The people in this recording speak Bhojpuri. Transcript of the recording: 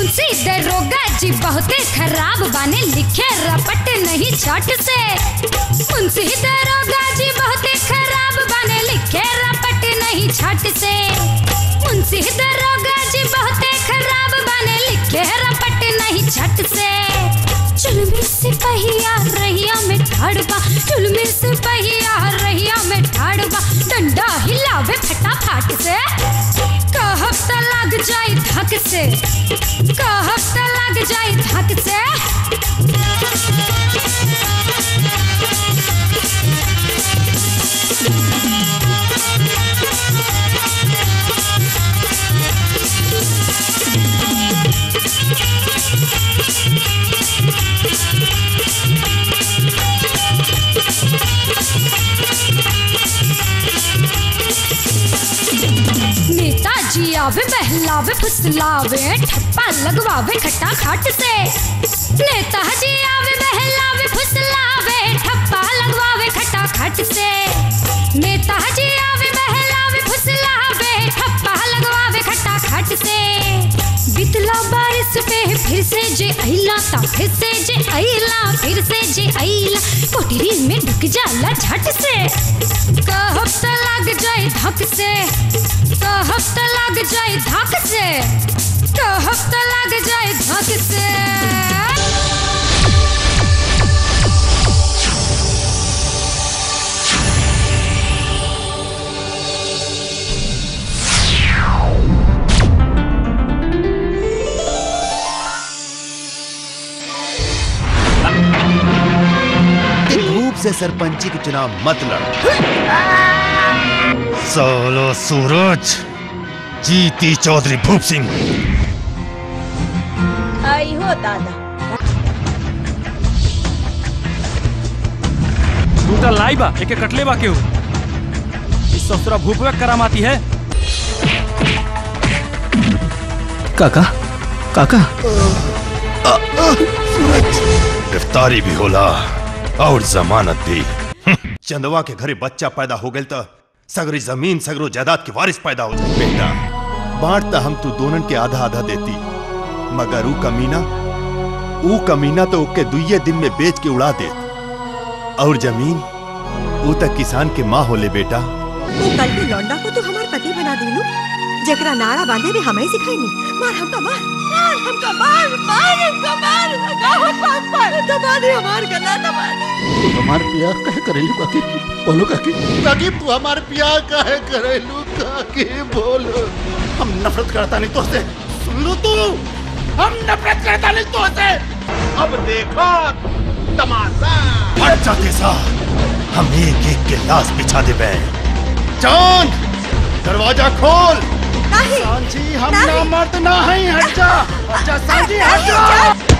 मुंशी दरोगा जी बहुते खराब बाने लिखे रपट नहीं छट से मुंशी दरोगा जी बहुते खराब बाने लिखे रपट नहीं छट से मुंशी दरोगा जी बहुते खराब बाने लिखे रपट नहीं छट से चुलमी सिपहिया रहिया में ठाड़बा चुलमी सिपहिया रहिया में ठाड़बा डंडा हिलावे फटाफट से कहब त लग जाई धक से कहब त लग जाई धक से नेताजी आवे बहलावे फुसलावे ठप्पा लगवावे खट्टा खाट से नेताजी आवे बहलावे फुसलावे ठप्पा लगवावे खट्टा खाट से नेताजी आवे बहलावे फुसलावे ठप्पा लगवावे खट्टा खाट से बितला बारिश पे फिर से जे अइला ता फिर से जे अइला फिर से जे अइला कोठरी में ढुक जाला झट से कहब त लग जाए धक से कहब त लग जाए धक से कहब त लग जाए धक से धूप से सरपंची के चुनाव मत लड़ सोलो सूरज जीती चौधरी भूप सिंह आई हो दादा दूटा लाई बा एके कटले बा केहू इस ससुरा भूपवे करामाती है काका काका गिरफ्तारी भी होला और जमानत भी चंदवा के घरे बच्चा पैदा हो गए तो सगरी जमीन सगरो जायदाद के वारिस पैदा हो जाए बेटा बांटता हम तू दोनन के आधा आधा देती मगर ऊ कमीना ऊ कमीना तो ओके दुइये दिन में बेच के उड़ा दे और जमीन ऊ तक किसान के माँ होले बेटा वो कल के लौंडा को तो हमार पति बना दिलू जकरा नारा बांधे भी हमें सिखाईनी मार हमका मार मार हमका मार मार हमका मार गाहो पास मार दबाने हमार गला दबाने तू हमार पिया कहे करेली काकी बोलो काकी काकी तू हमारे प्यार काहे करेलू काकी बोलो हम नफरत करता नहीं तो से सुन लो तू हम नफरत करता नहीं तो से अब देखो तमाशा हट जाते सा हम एक एक के लाश बिछा दे बे चांद दरवाजा खोल नहीं सांची हम नहीं। ना मर्द ना है हट जा हट जा सांची हट नहीं, जा चांद।